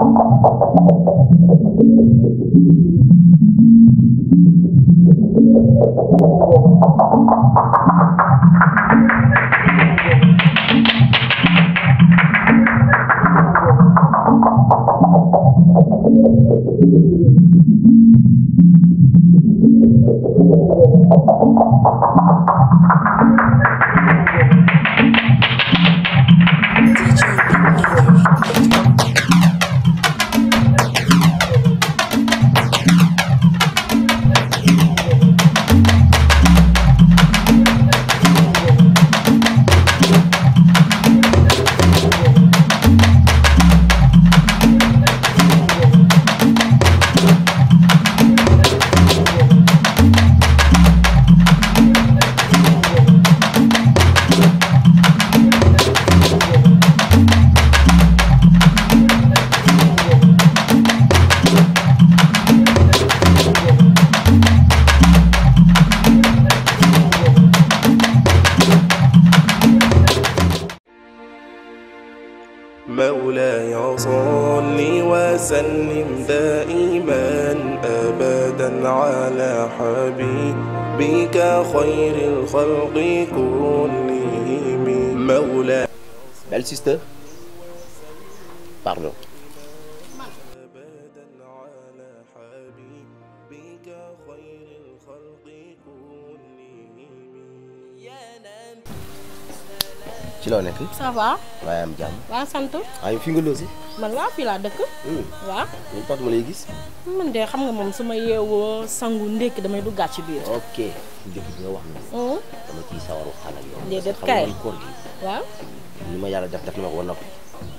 مولاي صل وسلم دائما ابدا على حبيبك خير الخلق كلهم مولاي belle sister pardon ابدا على حبيبك خير الخلق كلهم ci loo nekk ça va waaye am jàmm waa sant waaye fi nga loosi man waa fii laa dëkk waa ñu tax ma lay gis man de xam nga moom su ma yeewoo sangu ndékki damay duggaat ci biir ok njëkk bi nga wax ni hum, dama ciy sawar waxtaan ak yow Déedéet xam kay. nga koor gi waaw ni ma yàlla def def na ma ko ba noppi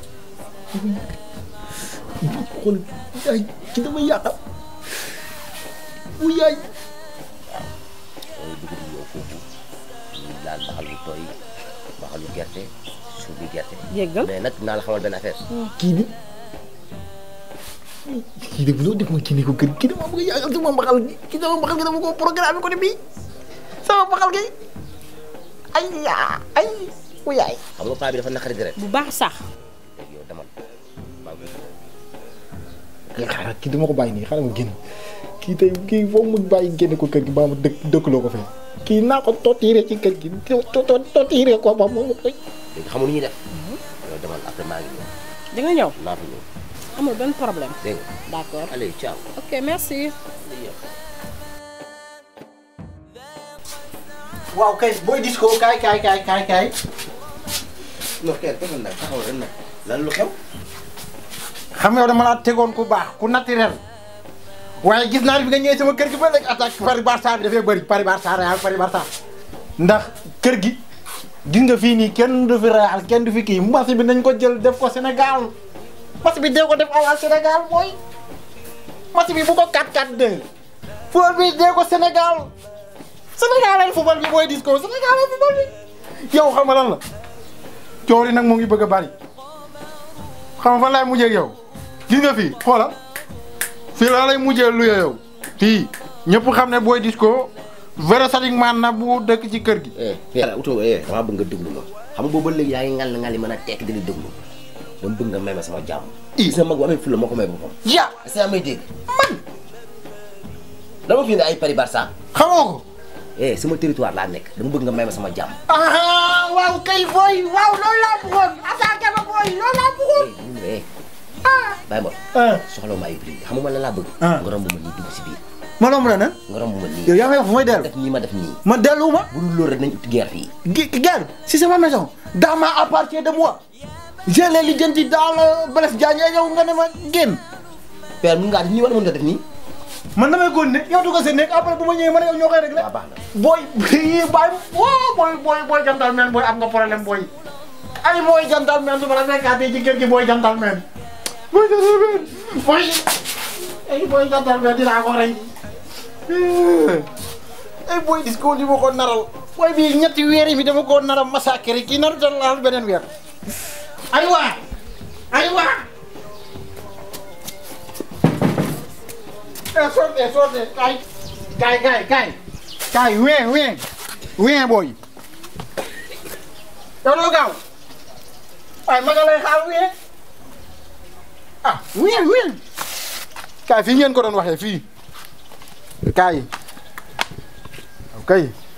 xool yaay ci dama yàqal bu yaay mooy dugub bi yow foofu ñu laal baxal bu tooy baxalu gerte suuf bi gerte jéggal mais nag naa la xamal benn affaire kii bi kii de loo def ma kii ne ko kër kii dama bëgg yàqal sama mbaxal gi kii sama mbaxal gi dama ko programme ko ne bii sama mbaxal gi ay yaa ay bu yaay xam nga paa bi dafa naqari deret bu baax sax léegi yow demal maa ngi koy kii xaaral kii dama ko bàyyi nii xaaral ma génn kii tey kii foofu mu bàyyi génne ko kër gi ba ma dëkk dëkkaloo ko fee kii naa ko tottiire ci kër gi to to tottiire ko ba moom koy léegi xamul ni ñuy def yow demal après maa ngi ñëw di nga ñëw naa fi ñëw amul benn problème dégg nga d'accord allez ciao ok merci waaw kay booy disco kaay kaay kaay kaay kaay non kay defal nag taxaw ren nag lan lu xew xam yow dama laa tegoon ku baax ku naturel waaye gis naa ne bi nga ñëwee sama kër gi ba léegi attaque Paris Barça bi dafay bëri Paris Barça Real Paris Barça ndax kër gi gis nga fii nii kenn du fi Real kenn du fi kii match bi nañ ko jël def ko Sénégal match bi dee ko def à la Sénégal booy match bi bu ko 4-4-2 football bi dee ko Sénégal Sénégal ay football bi booy disco Sénégal ay football bi yow xam nga lan la coow li nag mu ngi bëgg a bari xam nga fan laay mujjee ak yow gis nga fii xoola fii laa lay mujjee luye yow fii ñëpp xam ne booy disco vrai sadik man na bu dëkk ci kër gi. eh Pierre utoo eh damaa bëgg nga déglu ma xam nga boobu ba léegi yaa ngi ngal ngal yi mën a tekk di la déglu dama bëgg nga may ma sama jàmm i gis nga mag bu amee fulla moo ko may boppam ya est-ce que yaa may dégg man dama fi ne ay Paris Barça xamoo ko. eh sama territoire laa nekk dama bëgg nga may ma sama jàmm ah waaw kay booy waaw loolu laa bëggoon attaqué ma booy loolu laa bëggoon. eh ñu ne eh bàyyi ma ah soxla ma ay prix xam nga man la laa bëgg Ah. nga romb ma nii dugg si biir ma romb la nan nga romb ma nii yow yaa may wax fu may dellu def nii ma def nii ma dellu ma. bu dul loolu rek nañ ut guerre fii gi gerte si sama maison dans ma appartient de moi je l'ai lijjanti dans le Blaise Diagne yow nga ne ma génn. Père mun ngaa def nii wala mën nga def nii man damay góor ne yow dugg sa nekk après bu ma ñëwee man yow ñoo koy réglé. waaw baax na booy yii bàyyi woo booy booy booy gentleman booy am nga problème booy. ay booy gentleman su ma la fekkaatee ci kër gi booy gentleman. booy gentleman booy ay booy gentleman dinaa ko rey. ay booy disco li ma ko naral. booy bii ñetti weer yi bi dama ko naral massacre kii naru tal laal beneen weer. aywa aywa. eh sorte sorte kay kay kay kay kay ween ween ween booy yow doo gaaw waaye ma nga lay xaar ween ah wii wii kaay fii ngeen ko doon waxee fii kaay ok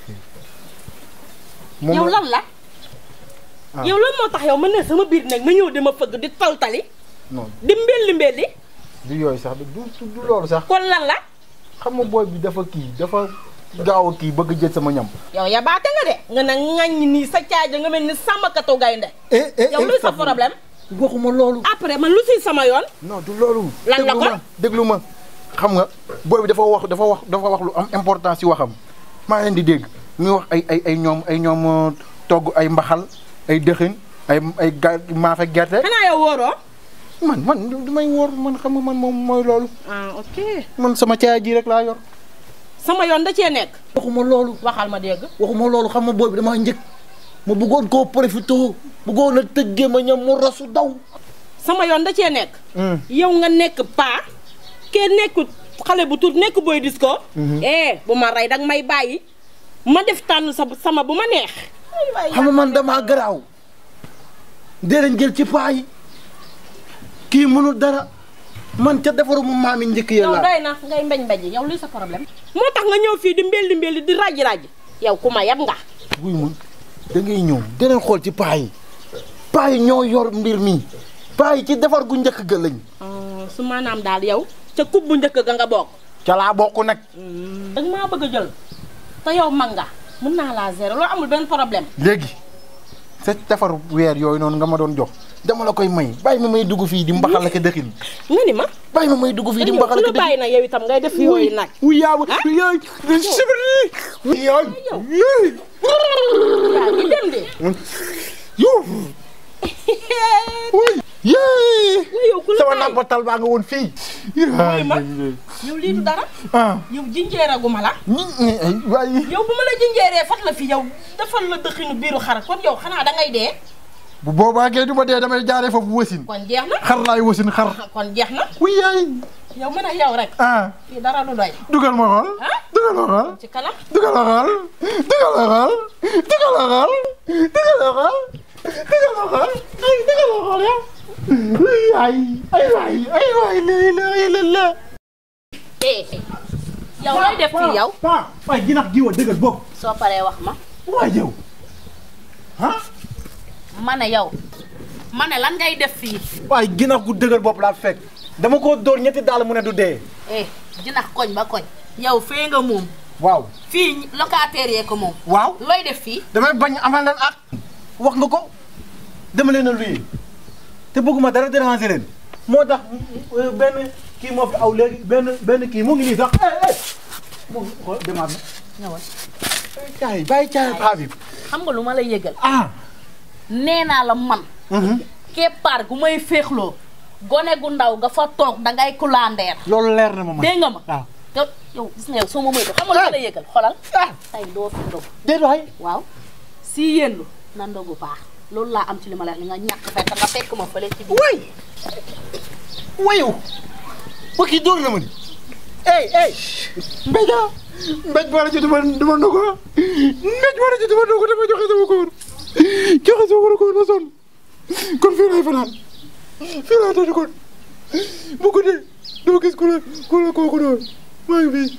moom yow la- lan la Ah. yow lan moo tax yow ma ne sama biir nag ma ñëw di ma fëgg di taltali non di mbelli mbelli du yooyu sax du du du loolu sax kon lan la xam nga booy bi dafa kii dafa gaaw a kii bëgg jël sama ñam. yow ya baate nga de nga ne ŋaññi nii sa caaja nga mel ni sàmmkatu gaynde eh eh yow luy sa problème waxuma loolu. après man lu si sama yoon non du loolu. Lan la déglu kon? ma déglu ma xam nga booy bi dafa wax dafa wax dafa wax lu am importance ci waxam maa leen di dégg muy wax ay ay ay ñoom ay ñoom euh, togg ay mbaxal ay dëxin ay ay ga maafe gerte. xanaa yow wóoroo man man du may wóor man xam nga man moom mooy loolu. ah ok man sama caaya ji rek laa yor. sama yoon da cee nekk waxuma loolu. waxal ma dégg waxuma loolu xam nga booy bi damaa njëkk ma bëggoon koo profité bëggoon a tëggee ma ñam mu rasu daw. sama yoon da cee nekk yow nga nekk paa kee nekk xale bu tuut nekk booy disco eh bu ma rey danga may bàyyi ma def tànn sa sama bu ma neex ay waay xam nga man damaa garaaw dee leen jël ci paa yi kii mënul dara man ca defaru mu maami njëkk ya yow laa doy na ngay mbañ mbaji yow luy sa problème moo tax nga ñëw fii di mbelli mbelli di raj raj yow ku ma yab nga buy mun da ngay ñëw dee leen xool ci paa yi paa yi ñoo yor mbir mi paa yi ci defar gu njëkk ga lañ su maanaam daal yow ca kub bu njëkk ga nga bokk ca laa bokk nag danga maa bëgg a jël te yow mag nga mën naa laa gérer loolu amul benn problème léegi sa defaru weer yooyu noonu nga ma doon jox dama la koy may bàyyi ma may dugg fii di mbaxal ak a dëxin nga ni ma bàyyi ma may dugg fii di yow mbaxal ku ak a la bàyyi dëxin nag yow itam ngay def yooyu nag wuy yaa ma yaay sibri yaay yaay yaa ngi dem de yow wuy yee waaye yow ku la sama bàyyi nampatal baa nga woon fii ma yow lii du dara ah yow jinjeeraguma la ñi ñi ay waaye yow bu ma la jinjeeree fat la fi yow defal la dëxinu biiru xar kon yow xanaa da ngay dee bu boobaa kay du ma dee damay jaaree foofu wasin kon jeex na xar laay wasin xar kon jeex na wuy yaay yow mën a yow rek ah fii dara du doy dugal ma xool ah dugal ma xool ci kanam dugal ma xool dugal ma xool dugal ma xool dugal ma xool dugal ma xool ay dugal ma xool yow wuy yaay ay waay ay waay la ilaha illallah eh yow looy def fii yow pa waay jinax jiwa dëggal bopp soo paree wax ma waay yow ah ma ne yow ma ne lan ngay def fii waay ginax gu dëgër bopp laa fekk dama ko dóor ñetti daal mu ne du dee eh jinax koñ ba koñ yow fee nga moom waaw fii locataire yee ko moom waaw looy def fii damay bañ amal leen ak wax nga ko dama leen a luye te bëgguma dara déranger leen moo tax euh, benn kii moo fi aw léegi benn benn kii mu ngi nii sax eh eh mu ko demaat na ñëwal caay bàyyi caay paa bi xam nga lu ma la yëgal ah nee naa la man keppaar gu may féexloo gone gu ndaw nga fa toog dangay kulandeer loolu leer na ma man dégg nga ma waaw te yow gis nga yow soo ma moytu xam nga lu ma la yëgal xolal ah tey doo fi ndog déet waay waaw si yéenlu na ndogu baax loolu laa am ci li ma la li nga ñàkk fekk nga fekk ma fële ci biir way wayu ba kii dóor na ma ni ey ey mbéj ah mbéj boole ci duma duma ndogu ah mbéj boole ci duma ndogu dama joxe sama koor joxe sama koor ba sonn kon fii laay fanaan fii laay tëdd kon bu guddee doo gis ku la ku la kooku noonu maa ngi fii